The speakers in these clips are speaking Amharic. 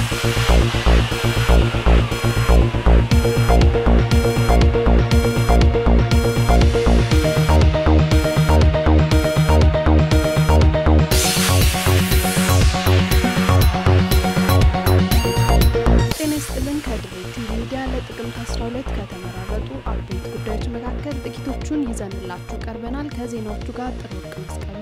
ጤና ይስጥልን ከድሬ ቲቪ ሚዲያ ለጥቅምት 12 ከተመራረጡ አበይት ጉዳዮች መካከል ጥቂቶቹን ይዘንላችሁ ቀርበናል። ከዜናዎቹ ጋር ጥሩ ወርቅ መስቀሉ።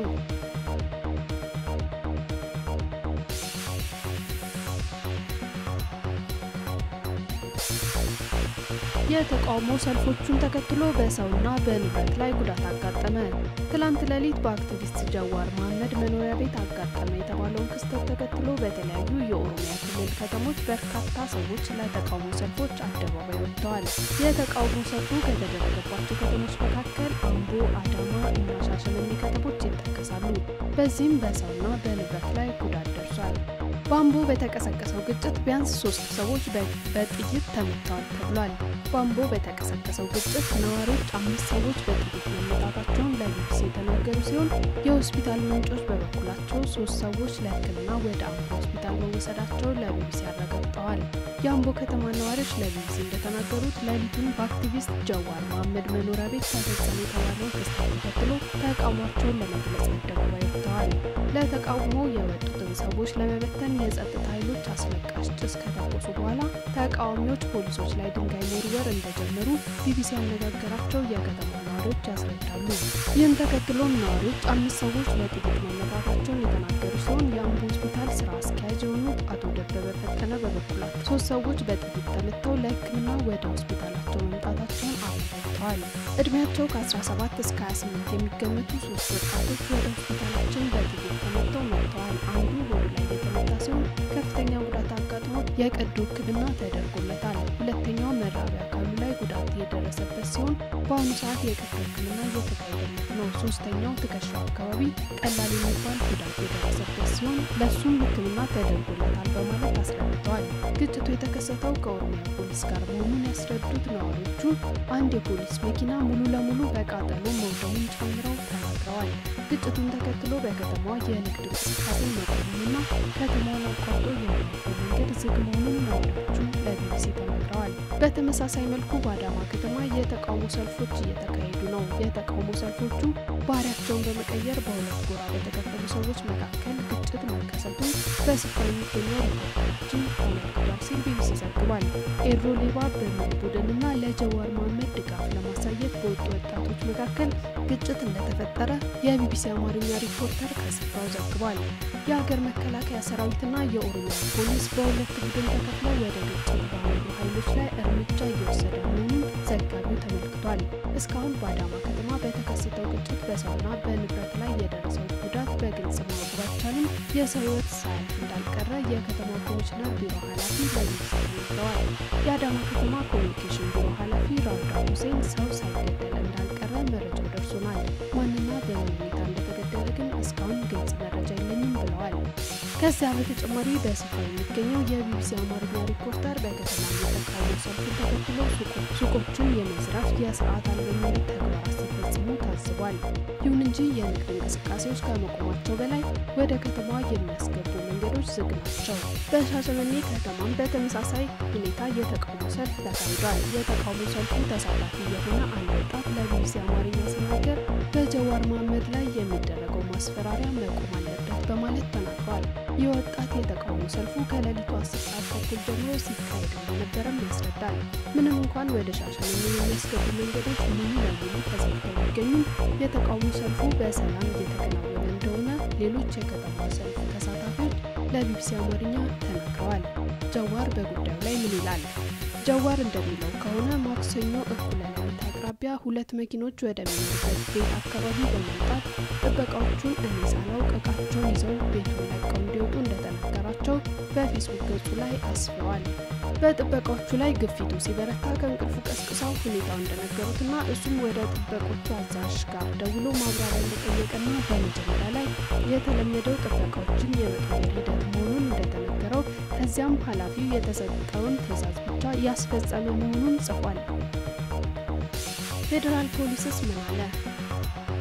የተቃውሞ ሰልፎቹን ተከትሎ በሰውና በንብረት ላይ ጉዳት አጋጠመ። ትላንት ሌሊት በአክቲቪስት ጀዋር መሐመድ መኖሪያ ቤት አጋጠመ የተባለውን ክስተት ተከትሎ በተለያዩ የኦሮሚያ ክልል ከተሞች በርካታ ሰዎች ለተቃውሞ ሰልፎች አደባባይ ወጥተዋል። የተቃውሞ ሰልፉ ከተደረገባቸው ከተሞች መካከል አምቦ፣ አዳማ እና ሻሸመኔ ከተሞች ይጠቀሳሉ። በዚህም በሰውና በንብረት ላይ ጉዳት ደርሷል። በአምቦ በተቀሰቀሰው ግጭት ቢያንስ ሶስት ሰዎች በጥይት ተመተዋል ተብሏል። በአምቦ በተቀሰቀሰው ግጭት ነዋሪዎች አምስት ሰዎች በጥይት መመታታቸውን ለቢቢሲ የተናገሩ ሲሆን የሆስፒታል ምንጮች በበኩላቸው ሶስት ሰዎች ለሕክምና ወደ አምቦ ሆስፒታል መወሰዳቸውን ለቢቢሲ አረጋግጠዋል። የአምቦ ከተማ ነዋሪዎች ለቢቢሲ እንደተናገሩት ሌሊቱን በአክቲቪስት ጀዋር መሐመድ መኖሪያ ቤት ተፈጸመ የተባለውን ክስተት ተከትሎ ተቃውሟቸውን ለመግለጽ አደባባይ ወጥተዋል። ለተቃውሞ የወጡትን ሰዎች ለመበተን የጸጥታ ኃይሎች አስለቃሽ ጭስ ከተኮሱ በኋላ ተቃዋሚዎች ፖሊሶች ላይ ድንጋይ መወርወር እንደጀመሩ ቢቢሲ ያነጋገራቸው የከተማ ነዋሪዎች ያስረዳሉ። ይህን ተከትሎም ነዋሪዎች አምስት ሰዎች ለጥይት መመታታቸውን የተናገሩ ሲሆን የአምቦ ሆስፒታል ስራ አስኪያጅ የሆኑት አቶ ደበበ ፈጠነ በበኩላቸው ሶስት ሰዎች በጥይት ተመተው ለሕክምና ወደ ሆስፒታላቸው መምጣታቸውን አረጋግጠዋል። እድሜያቸው ከ17 እስከ 28 የሚገመቱ ሶስት ወጣቶች ወደ ሆስፒታላችን በጥይት ተመተው መጥተዋል። አንዱ ሆዱ ላይ የተመታ ሲሆን ከፍተኛ ጉዳት አጋጥሞት የቀዶ ሕክምና ተደርጎለታል። ሁለተኛው መራቢያ አካሉ ላይ ጉዳት የደረሰበት ሲሆን በአሁኑ ሰዓት የቀዶ ሕክምና እየተካሄደለት ነው። ሶስተኛው ትከሻው አካባቢ ቀላል የሚባል ጉዳት የደረሰበት ሲሆን ለሱም ሕክምና ተደርጎለታል በማለት አስረድተዋል። ግጭቱ የተከሰተው ከኦሮሚያ ፖሊስ ጋር መሆኑን ያስረዱት ነዋሪዎቹ አንድ የፖሊስ መኪና ሙሉ ለሙሉ በቃጠሎ መውደሙን ጨምረው ተናግረዋል። ግጭቱን ተከትሎ በከተማዋ የንግድ እንቅስቃሴ መቆሙንና ከተማዋን አቋርጦ የሚያልፈው መንገድ ዝግ መሆኑን ነዋሪዎቹ ለቢቢሲ ተናግረዋል። በተመሳሳይ መልኩ በአዳማ ከተማ የተቃውሞ ሰልፎች እየተካሄዱ ነው። የተቃውሞ ሰልፎቹ ባህሪያቸውን በመቀየር በሁለት ጎራ በተከፈሉ ሰዎች መካከል ግጭት መከሰቱን በስፍራ የሚገኘው ሪፖርተራችን ተመልክቷል ሲል ቢቢሲ ዘግቧል። ኤሮ ሌባ በሚል ቡድንና ለጀዋር መሐመድ ድጋፍ ለማሳየት በወጡ ወጣቶች መካከል ግጭት እንደተፈጠረ የቢቢሲ አማርኛ ሪፖርተር ከስፍራው ዘግቧል። የሀገር መከላከያ ሰራዊትና የኦሮሚያ ፖሊስ በሁለት ቡድን ተከፍለው ወደ ግጭት ባመሩ ኃይሎች ላይ እርምጃ እየወሰደ መሆኑን ዘጋቢው ተመልክቷል። እስካሁን በአዳማ ከተማ በተከሰተው ግጭት በሰውና በንብረት ላይ የደረሰው ጉዳት በግልጽ ማወቅ ባይቻልም የሰው ሕይወት ሳያልፍ እንዳልቀረ የከተማ ኮሚሽነር ቢሮ ኃላፊ ለቢቢሲ ተናግረዋል። የአዳማ ከተማ ኮሚኒኬሽን ቢሮ ኃላፊ ራውዳ ሁሴን ሰው ሳይገደል እንዳልቀረ መረጃው ደርሶናል። ማንና በምን ሁኔታ እንደተገደለ ግን እስካሁን ግልጽ መረጃ የለኝም ብለዋል። ከዚያ በተጨማሪ በስፍራ የሚገኘው የቢቢሲ አማርኛ ሪፖርተር በከተማ የተቃውሞ ሰልፉን ተከትሎ ሱቆችን የመዝረፍ የስርዓት አልበኝነት ተግባራት ሲፈጽሙ ታዝቧል። ይሁን እንጂ የንግድ እንቅስቃሴዎች ከመቆማቸው በላይ ወደ ከተማዋ የሚያስገቡ መንገዶች ዝግ ናቸው። በሻሸመኔ ከተማም በተመሳሳይ ሁኔታ የተቃውሞ ሰልፍ ተካሂዷል። የተቃውሞ ሰልፉ ተሳታፊ የሆነ አንድ ወጣት ለቢቢሲ አማርኛ ሲናገር በጀዋር መሐመድ ላይ የሚደረገው ማስፈራሪያ መቆም አለበት በማለት ተናግሯል። ይህ ወጣት የተቃውሞ ሰልፉ ከሌሊቱ አስር ሰዓት ተኩል ጀምሮ ሲካሄድ እንደነበረም ያስረዳል። ምንም እንኳን ወደ ሻሸመኔ የሚያስገቡ መንገዶች ሙሉ ለሙሉ ተዘግተው ቢገኙም የተቃውሞ ሰልፉ በሰላም እየተከናወነ እንደሆነ ሌሎች የከተማ ሰልፍ ተሳታፊዎች ለቢቢሲ አማርኛ ተናግረዋል። ጀዋር በጉዳዩ ላይ ምን ይላል? ጀዋር እንደሚለው ከሆነ ማክሰኞ እኩለ ሌሊት አቅራቢያ ሁለት መኪኖች ወደሚኖሩበት ቤት አካባቢ በመምጣት ጥበቃዎቹን እኔ ሳላውቅ እቃቸውን ይዘው ቤቱን ለቀው እንዲወጡ እንደተነገራቸው በፌስቡክ ገጹ ላይ አስፍረዋል። በጥበቃዎቹ ላይ ግፊቱ ሲበረታ ከእንቅልፉ ቀስቅሰው ሁኔታው እንደነገሩትና እሱም ወደ ጥበቆቹ አዛዥ ጋር ደውሎ ማብራሪያ እንደጠየቀና በመጀመሪያ ላይ የተለመደው ጥበቃዎችን የመቀየር ሂደት መሆኑን እንደተነገረው ከዚያም ኃላፊው የተሰጠውን ትዕዛዝ ብቻ ያስፈጸመ መሆኑን ጽፏል። ፌዴራል ፖሊስስ ምን አለ?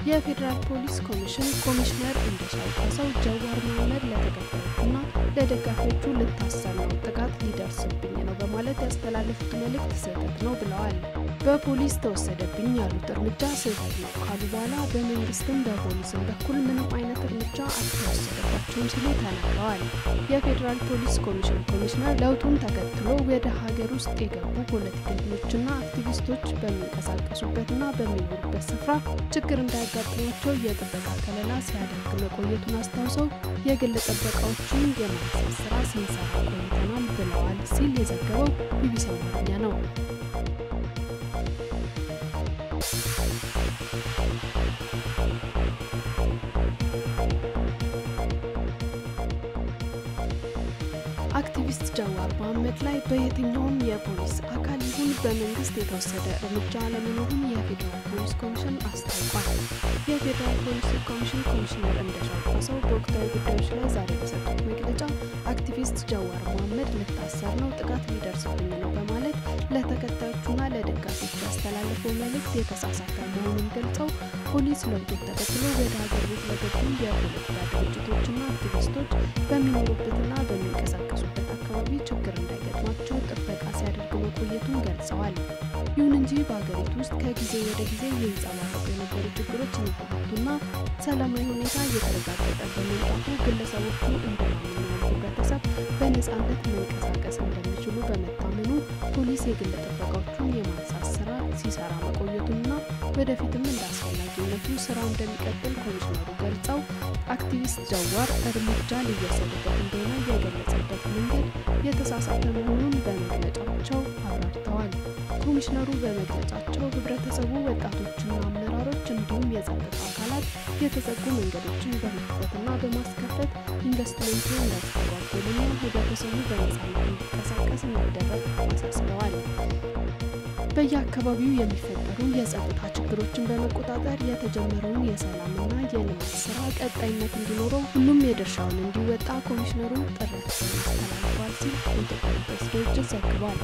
የፌዴራል ፖሊስ ኮሚሽን ኮሚሽነር እንደሻው ጣሰው ጀዋር መሐመድ ለተከታዮቹና ለደጋፊዎቹ ልታሰር ነው፣ ጥቃት ሊደርስብኝ ነው በማለት ያስተላለፉት መልእክት ስህተት ነው ብለዋል። በፖሊስ ተወሰደብኝ ያሉት እርምጃ ስህተት ነው ካሉ በኋላ በመንግስትም በፖሊስም በኩል ምንም አይነት እርምጃ አልተወሰደባቸውም ሲሉ ተናግረዋል። የፌዴራል ፖሊስ ኮሚሽን ኮሚሽነር ለውጡን ተከትሎ ወደ ሀገር ውስጥ የገቡ ፖለቲከኞችና አክቲቪስቶች በሚንቀሳቀሱበትና በሚኖሩበት ስፍራ ችግር እንዳያጋጥማቸው የጥበቃ ከለላ ሲያደርግ መቆየቱን አስታውሰው የግል ጥበቃዎችን የማንሳት ስራ ስንሰራ ቆይተናል ብለዋል ሲል የዘገበው ቢቢሲ አማርኛ ነው። አክቲቪስት ጀዋር መሐመድ ላይ በየትኛውም የፖሊስ አካል ይሁን በመንግስት የተወሰደ እርምጃ አለመኖሩን የፌዴራል ፖሊስ ኮሚሽን አስታውቋል። የፌዴራል ፖሊስ ኮሚሽን ኮሚሽነር እንደሻው ጣሰው በወቅታዊ ጉዳዮች ላይ ዛሬ በሰጡት መግለጫ አክቲቪስት ጀዋር መሐመድ ልታሰር ነው፣ ጥቃት ሊደርስብኝ ነው በማለት ለተከታዮቹና ለደጋፊዎቹ ያስተላለፈው መልእክት የተሳሳተ መሆኑን ገልጸው ፖሊስ ለውጡን ተከትሎ ወደ ሀገር ቤት ለገቡ የፖለቲካ ድርጅቶችና አክቲቪስቶች በሚኖሩበትና በሚንቀሳቀሱበት አካባቢ ችግር እንዳይገጥማቸው ጥበቃ ሲያደርግ መቆየቱን ገልጸዋል። ይሁን እንጂ በሀገሪቱ ውስጥ ከጊዜ ወደ ጊዜ ይንጸባረቁ የነበሩ ችግሮች እየተፈቱና ሰላማዊ ሁኔታ እየተረጋገጠ በመምጣቱ ግለሰቦቹ እንደማንኛውም ህብረተሰብ በነጻነት መንቀሳቀስ እንደሚችሉ በመታመኑ ፖሊስ የግል ጥበቃዎቹን የማንሳት ስራ ሲሰራ መቆየቱንና ወደፊትም እንደ አስፈላጊነቱ ስራው እንደሚቀጥል ኮሚሽነሩ ገልጸው አክቲቪስት ጀዋር እርምጃ ሊወሰድበት እንደሆነ የገለጸበት መንገድ የተሳሳተ መሆኑን በመግለጫቸው አብራርተዋል። ኮሚሽነሩ በመግለጫቸው ህብረተሰቡ፣ ወጣቶችና አመራሮች እንዲሁም የጸጥታ አካላት የተዘጉ መንገዶችን በመክፈትና በማስከፈት ኢንቨስትመንቱ እንዳይስተጓጎልና ህብረተሰቡ በነጻነት እንዲንቀሳቀስ እንዲደረግ አሳስበዋል። በየአካባቢው የሚፈጠሩ የጸጥታ ችግሮችን በመቆጣጠር የተጀመረውን የሰላምና የልማት ስራ ቀጣይነት እንዲኖረው ሁሉም የድርሻውን እንዲወጣ ኮሚሽነሩ ጥሪያቸውን አስተላልፈዋል ሲል የኢትዮጵያ ፕሬስ ድርጅት ዘግቧል።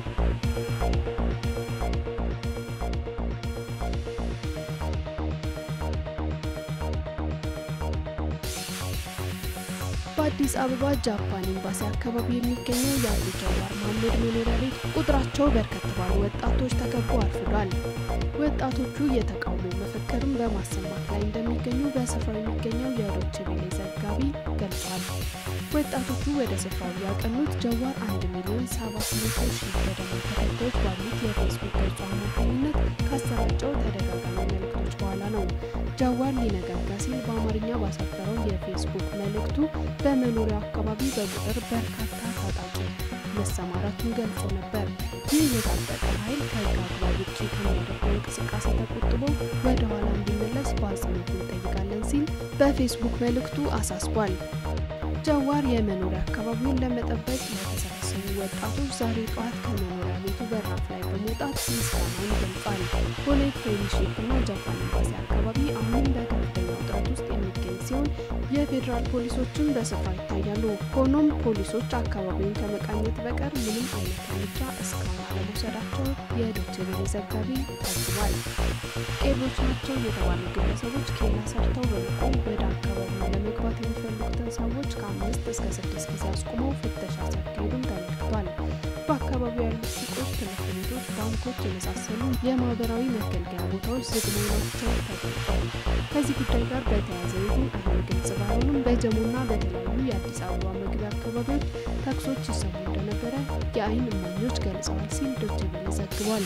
በአዲስ አበባ ጃፓን ኤምባሲ አካባቢ የሚገኘው የአቶ ጀዋር መሐመድ መኖሪያ ቤት ቁጥራቸው በርከት ባሉ ወጣቶች ተከቦ አርፍዷል። ወጣቶቹ የተቃውሞ መፈክርም በማሰማት ላይ እንደሚገኙ በስፍራው የሚገኘው የዶቼ ቬለ ዘጋቢ ገልጿል። ወጣቶቹ ወደ ስፍራው ያቀኑት ጀዋር አንድ ሚሊዮን ሰባት መቶ ሺህ ገደማ ተከታዮች ባሉት የፌስቡክ ገጹ አማካኝነት ካሰራጨው ተደጋጋሚ መልእክቶች በኋላ ነው። ጀዋር ሊነጋጋ ሲል በአማርኛ ባሰፈረው የፌስቡክ መልእክቱ በመኖሪያው አካባቢ በቁጥር በርካታ ታጣቂ መሰማራቱን ገልጾ ነበር። ይህ የታጠቀ ኃይል ከህግ አግባብ ውጭ ከሚያደርገው እንቅስቃሴ ተቆጥቦ ወደ ኋላ እንዲመለስ በአጽንኦት እንጠይቃለን ሲል በፌስቡክ መልእክቱ አሳስቧል። ጀዋር የመኖሪያ አካባቢውን ለመጠበቅ ለተሰበሰቡ ወጣቶች ዛሬ ጠዋት ከመኖሪያ ቤቱ በራፍ ላይ በመውጣት ምስጋናውን ገልጿል። ቦሌ ፍሬንድሺፕ እና ጃፓን ኤምባሲ አካባቢ አሁንም በከፍተኛ ውጥረት ውስጥ የሚገኝ ሲሆን የፌዴራል ፖሊሶችም በስፍራ ይታያሉ። ሆኖም ፖሊሶች አካባቢውን ከመቃኘት በቀር ምንም አይነት እርምጃ እስካሁን አለመውሰዳቸው የዶቼ ቬለ ዘጋቢ ታዝቧል። ቄሮች ናቸው የተባሉ ግለሰቦች ኬላ ሰርተው በመቆም ወደ አካባቢው ለመግባት የሚፈልጉትን ሰዎች ከአምስት እስከ ስድስት ጊዜ አስቁመው ፍተሻ ሲያካሂዱም ተመልክቷል። በአካባቢው ያሉት ሱቆች፣ ትምህርት ቤቶች፣ ባንኮች የመሳሰሉ የማህበራዊ መገልገያ ቦታዎች ዝግ መሆናቸው ተገልጿል። ከዚህ ጉዳይ ጋር በተያያዘ ይሁን አይሁን ግልጽ ባይሆንም በጀሞና በተለያዩ የአዲስ አበባ መግቢያ አካባቢዎች ተኩሶች ይሰሙ እንደነበረ የአይን እማኞች ገልጸዋል ሲል ዶቼ ቬለ ዘግቧል።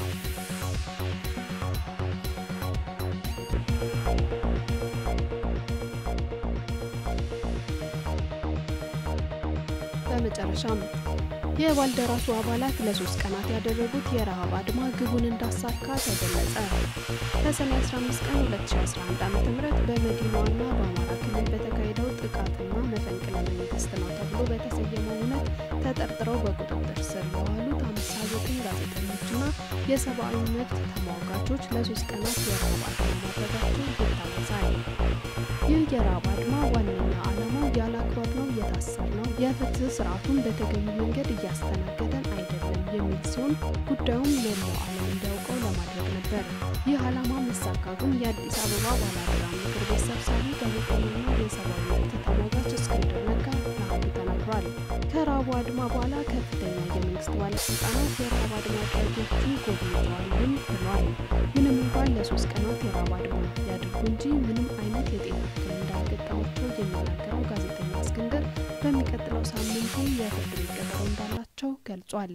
በመጨረሻም የባልደራሱ አባላት ለሶስት ቀናት ያደረጉት የረሃብ አድማ ግቡን እንዳሳካ ተገለጸ። ከሰኔ 15 ቀን 2011 ዓ ም በመዲናዋና በአማራ ክልል በተካሄደው ጥቃትና መፈንቅለ መንግስት ነው ተብሎ በተሰየመው እውነት ተጠርጥረው በቁጥጥር ስር የዋሉት አምሳ ዘጠኝ ጋዜጠኞችና የሰብአዊ መብት ተሟጋቾች ለሶስት ቀናት የረሃብ አድማ ማድረጋቸው ይታወሳል። ይህ የረሃብ አድማ ዋነኛ ዓላማው ያለ አግባብ ነው የታሰር ነው፣ የፍትህ ስርዓቱን በተገቢ መንገድ እያስተናገደን አይደለም የሚል ሲሆን ጉዳዩም መላው ዓለም እንዲያውቀው ለማድረግ ነበር። ይህ ዓላማ መሳካ ግን የአዲስ አበባ ባለአደራ ምክር ቤት ሰብሳቢ ጋዜጠኛና የሰብአዊ መብት ተሟጋች እስክንድር ነጋ ለአንዱ ተናግሯል። ከረሃቡ አድማ በኋላ ከፍተኛ የመንግስት ባለስልጣናት የረሃብ አድማ አድራጊዎቹን ጎብኝተዋልም ብሏል። ምንም እንኳን ለሶስት ቀናት የረሃብ አድማ ያድርጉ እንጂ ምንም አይነት የጤና እክል እንዳልገጠማቸው የሚናገረው ጋዜጠኛ እስክንድር በሚቀጥለው ሳምንቱ የፍርድ ቤት ቀጠሮ እንዳላቸው ገልጿል።